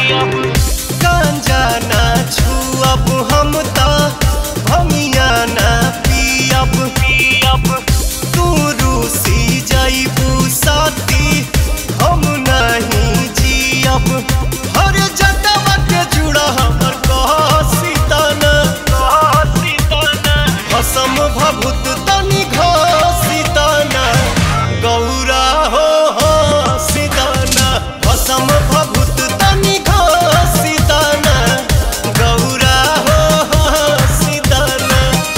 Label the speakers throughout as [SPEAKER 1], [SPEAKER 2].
[SPEAKER 1] गांजा ना छुअब हम त भमिया ना पियब पियब तू रूसी जइबू साथी हम नहीं जियब हर जटवा के जुड़ा हमर कहसी तना कहसी तना भसम भभूत तनि घसी तना गौरा हो हो सीताना भसम भभूत तनि घसी तना गौरा हो हो सीताना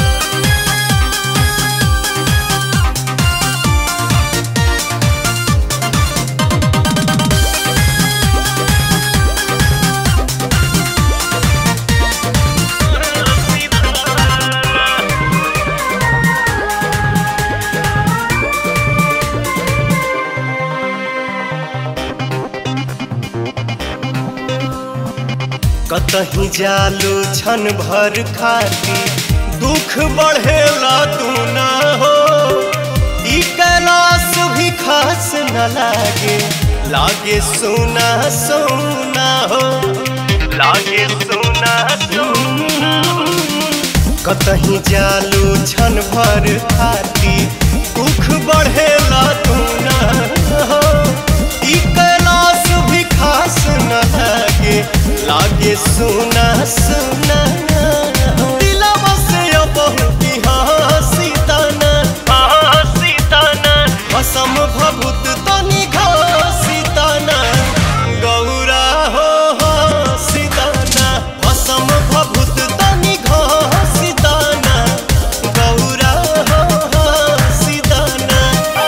[SPEAKER 1] कतही जालू छन भर खाती दुख बढ़ेला तू ना हो ई कैलाश भी खास न लागे लागे सोना सोना हो लागे सोना सोना कतही जालू छन भर खाती दुख बढ़ेला तू ना हो ई कैलाश भी खास न लागे लागे सुना सुना दिलवा से अब की हंसी तना हंसी तना भसम भभूत तनि घसी तना गौरा हो हो सीताना भसम भभूत तनि घसी तना गौरा हो हो सीताना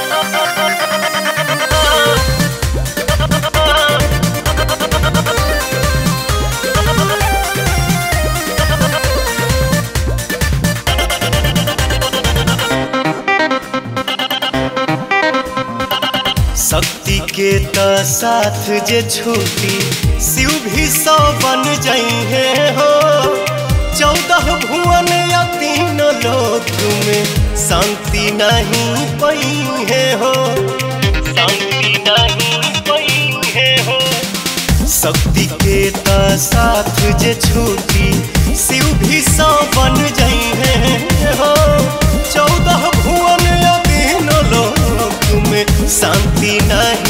[SPEAKER 1] शक्ति के त साथ जे छूटी शिव भी सौ बन जइहे हो चौदह भुवन या तीन लोक में शांति नहीं पइहे हो शांति नहीं पइहे हो शक्ति के त साथ जे छूटी शिव भी सौ बन जइहे हो चौदह भुवन या तीन लोक में शांति नहीं